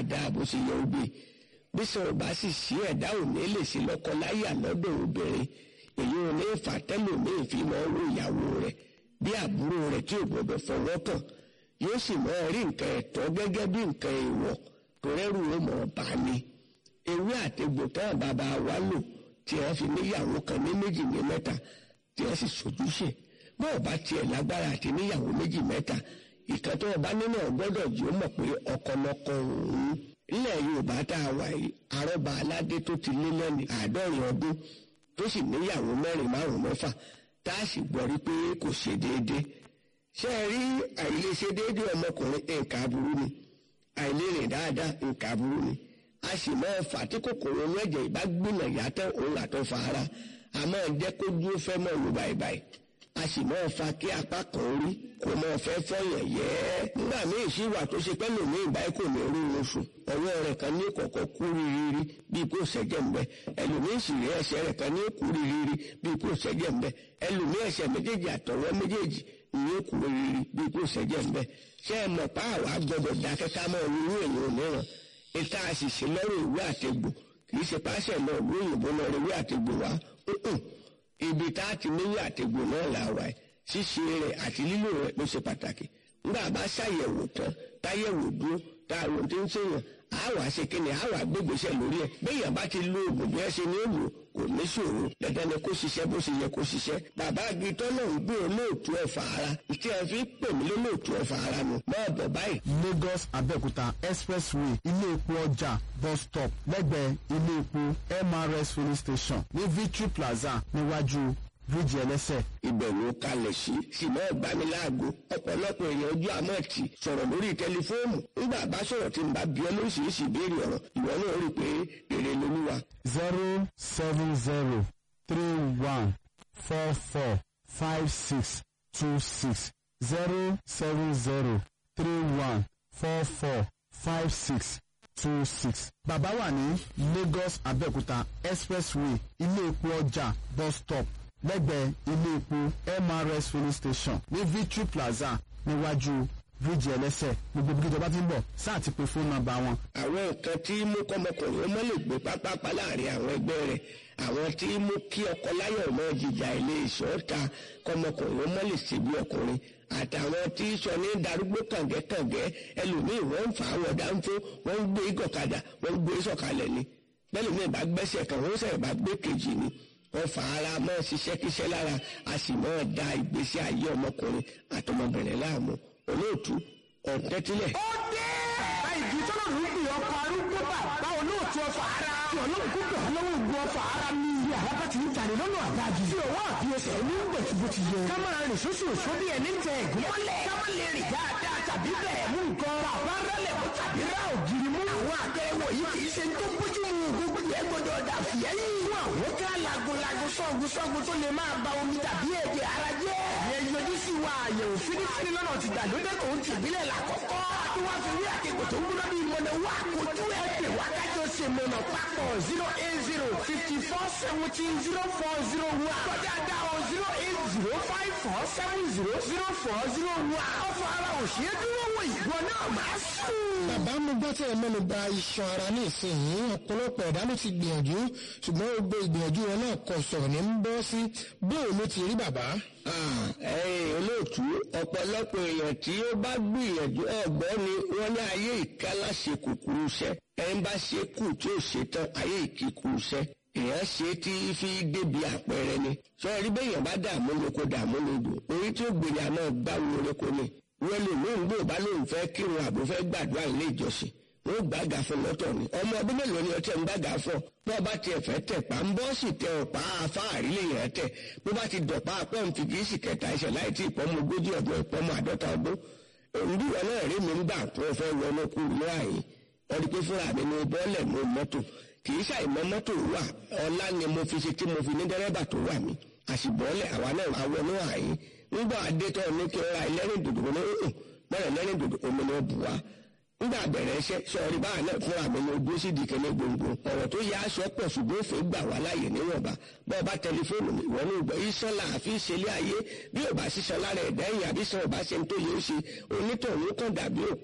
dáadáa bó ṣe yẹ obì bí sọ̀rọ̀ bá sì sí ẹ̀dá òní lè ṣe lọ́kọ láyà lọ́dọ̀ obìnrin èyí ò ní fà tẹ́lòmíì fi máa wo ìyàwó rẹ̀ bí àbúrò rẹ̀ tí ò gbọdọ̀ fọwọ́ kàn yóò sì máa rí nǹkan ẹ̀tọ́ gẹ́gẹ́ bí nǹkan èèwọ̀ tó rẹ́rù ó mọ̀ bá ní ewé àtegbò táwọn bàbá wa lò tí wọ́n fi níyàwó kan ní méjì ní mẹ́ta tí wọ́n sì sojúṣe bọ́ọ̀ bá tiẹ̀ lágbára àti níyàwó méjì mẹ́ta ìkan tó ọba nínú ọgbọ́dọ̀ jù ó mọ̀ pé ọkọlọkọ òun ilẹ̀ yorùbá tá a wà yìí arọ́ba aládé tó ti lé lẹ́ni àádọ́rin ọdún tó sì níyàwó mẹ́rin márùn mẹ́fà tá a sì gbọ́ rí pé kò ṣe déédéé ṣé ẹ rí àìlèṣe déédéé ọmọkùnrin nǹkan aburú ni àìlérìn dáadáa nǹkan aburú ni a sì máa fà tí kòkòrò inú ẹ̀jẹ̀ ìbá gbìnà yàtọ̀ òun àtọ̀ fa ara a máa jẹ́ kó dúró fẹ́ mọ́ lù báyìí a sì máa fa kí apá kan orí kò máa fẹ́ fọyàn yẹ́ nígbà míì sí wà tó ṣe pẹ́lú mi ìbáyìí kò ní rí oṣù ọwọ́ rẹ̀ kan ní kọ̀kọ́ kú rírírí bíi kò ṣẹ́jẹ̀ ń bẹ ẹlòmíì sì rí ẹsẹ̀ rẹ̀ kan ní kú rírírí bíi kò ṣẹ́jẹ̀ ń bẹ ẹlòmíì ẹsẹ̀ méjèèjì àtọwọ́ méjèèjì ní kú rírírí bíi kò ṣẹ́jẹ̀ ń bẹ ṣé ẹ mọ̀ pa àwa gbọdọ̀ dákẹ́ ká mọ̀ nínú èèyàn òmíràn ìta àṣìṣe lọ́rọ̀ ìwé àtegbò kì í ṣe páṣẹ lọ ìlú òyìnbó lọ rí ìwé àtegbò wá ibi tá a ti níwé àtegbò náà là wà ẹ̀ ṣíṣe rẹ̀ àti lílò rẹ̀ ló ṣe pàtàkì nígbà bá ṣàyẹ̀wò tán táyẹ̀wò dúró tá a rò tí ń ṣèyàn á wàá ṣe kíni á wàá gbégbèsè lórí ẹ̀ béèyàn bá ti lo oògùn bí ẹ ṣe ní òòlù kò ní ṣòro dandan ni kó ṣiṣẹ́ bó ṣe yẹ kó ṣiṣẹ́ bàbá agitọ́ náà ń gbé olóòtú ẹ̀fà ara tí ẹ fi pè mí lólóòtú ẹ̀fà ara nù máa bọ̀ báyìí. Lagos Abẹ́òkúta expressway ilé epo ọjà bus stop lẹ́gbẹ̀ẹ́ ilé epo MRS filling station ní Victory Plaza níwájú bíríìjì ẹlẹ́sẹ̀. ìbẹ̀wò kalẹ̀ sí ṣùgbọ́n ìgbaniláago ọ̀pọ̀lọpọ̀ èèyàn ojú àmọ́ ti sọ̀rọ̀ lórí tẹlifóònù nígbà bá sọ̀rọ̀ tí n bá bí ọ lóríṣiríṣi ìbéèrè ọ̀rọ̀ ìwọ náà rí i pé èrè lolúwa. zero seven zero three one four four five six two six zero seven zero three one four four five six two six. bàbá wà ní Lagos Abẹ́òkúta expressway ilé epo ọjà bus stop lẹ́gbẹ̀ẹ́ ilé epo MRS filling station ní Victory Plaza níwájú bíríìjì ẹlẹ́sẹ̀ gbogbo bí ìjọba ti ń bọ̀ sáà ti pe fóònù nọ́mbà wọn. àwọn nǹkan tí mú kọ́mọkùnrin ọmọ lè gbé pápápá láàrin àwọn ẹgbẹ́ rẹ̀ àwọn tí mú kí ọkọ láyọ̀ ọmọ jìjà ilé ìṣọ́ta kọ́mọkùnrin ọmọ lè ṣe bí ọkùnrin àtàwọn tí sọ ní darúgbó kàngẹ́kàngẹ́ ẹlòmíì wọ́n ń fà á wọ̀ dáńfó wọ́n ń gbé gọ̀kadà wọ́n ń gbé sọ̀kalẹ̀ ni bẹ́ẹ̀ mi bá gbẹ́sẹ̀ kan wọ́n sẹ̀ bá gbé kejì ni wọ́n fà ara mọ́ ṣiṣẹ́ kíṣẹ́ lára a sì mọ́ da ìgbésí ayé ọmọkùnrin àtọmọbìnrin láàmú olóòtú ọ̀tẹ́tílẹ̀. ó dé. bàbá ìdí tọ́lọ̀ ló ń pè ọkọ̀ arúgbó bàbá olóòtú ọfà ara. tí ọlọ́run kó gbà lọ́wọ́ ògùn ọfà ara ní ilé àlábá ti ń tàrí lọ́nà àdájì. tí òwò àbí ẹsẹ̀ ní ń bẹ̀ tí bó ti yẹ. ká máa rìn sóṣù òṣó bí ẹni tẹ ẹ̀gún mọ́lẹ̀. ká má lè rìn dáadáa tàbí bẹ̀rẹ̀ mú nǹkan. bàbá rálẹ̀ mú tàbí rá ògiri mú. àwọn àtẹ̀wò yìí kì í ṣe tó bójú mu gbogbo yẹn gbọdọ̀ dà fìyẹ́yìn. fún àwọn ká lagunlagun sọ́gun sọ́gun tó lè máa ba omi tàbí ẹ̀jẹ̀ ara jẹ́. ìyẹn yọjú sí wa àyẹ̀wò fínífíní lọ́nà ti gbàlódé tó ń tìbílẹ̀ làkọ́kọ́. tí wọ́n fi rí àkẹ́kọ̀ọ́ tó ń gbóná bí mọ̀nà wá kojú ẹ̀ pè wá kájọ ṣe mọ̀nà papọ̀ zero eight zero fifty four seventeen zero four zero one. kọjá dá o zero eight zero five four seven zero zero four zero one. ọ̀fọ̀ ara ò ṣe é dúró wò ìwọ náà máa sùn. bàbá mo gbọ́ tí ẹ mẹ́nu bà iṣan ara ní ìsinyìí ọ̀pọ̀lọpọ̀ ẹ̀dá ló ti gbìyànjú ṣùgbọ́n gbogbo ìgbìyànjú wọn náà kò sọ̀rọ̀ ní ń bọ́ sí bóò ló ti rí bàbá. ẹ̀yin olóòtú ọ̀pọ̀lọpọ̀ èèyàn tí ó bá gbìyànjú ọ̀gbọ́n ni wọ́n ní ayé ìkálá ṣe kúkúrú iṣẹ́ ẹni bá ṣe kù tí ó ṣe tán ayé ìkíkúrú iṣẹ́ èèyàn ṣe tí fi débi àpẹẹrẹ ni sọ́ọ́rí bẹ́yàn bá dààmú lóko dààmú lódò orí tí ó gbèrè àná gbáwo oríko ni wọ́n lè lóun gbò bá lóun fẹ́ kírun àbò fẹ́ gbàdúrà ilé ìjọsìn wọ́n gbàgà fún lọ́tọ̀ ni ọmọ ọdún mélòó ni ọtí ń gbàgà fún bó bá tiẹ̀ fẹ́ tẹ̀ pa ń bọ́ sì tẹ ọ̀pá afáàrí lè yẹn tẹ̀ bó bá ti dọ̀pá apẹ́ ń fi kìí sì kẹta ẹsẹ̀ láì tí ìpọ́nmọ ogójì ọdún ìpọ́nmọ àádọ́ta ọdún òǹdí wọn náà rí mi ń gbà tó fẹ́ wọnú kú ní àyè wọ́n rí pé fúnra mi ní bọ́ọ̀lẹ̀ mú mọ́tò kìí ṣàìmọ́ mọ́tò wà ọlá ni mo fi ṣe tí mo fi ní dẹ́rẹ́bà tó wà mí àṣìbọ́ọ̀lẹ̀ àwa náà àwọnú àyè nígbà adétọ́ ní kí n ra ẹlẹ́rìn dòdò ní ọ̀hún bọ́ọ̀lẹ̀ ẹlẹ́rìn dòdò omi ni ó bù wá nígbà bẹ̀rẹ̀ iṣẹ́ sọ̀rí báà náà fúnra mi ní ojú sídìí kẹ́lẹ́ gbòǹgbò ọ̀rọ̀ tó yá aṣọ pọ̀ ṣùgbọ́n òfin gbà wá láàyè níwọ̀nba bọ́ọ̀ bá tẹlifóònù mi ìwọ ní ìgbà iṣan là á fi ṣẹlẹ̀ ayé bí ò bá ṣiṣan lára ẹ̀dá ẹ̀yìn àbí sọ ò bá ṣe ń tó yẹ ó ṣe onítọ̀hún kàn dàbí òkú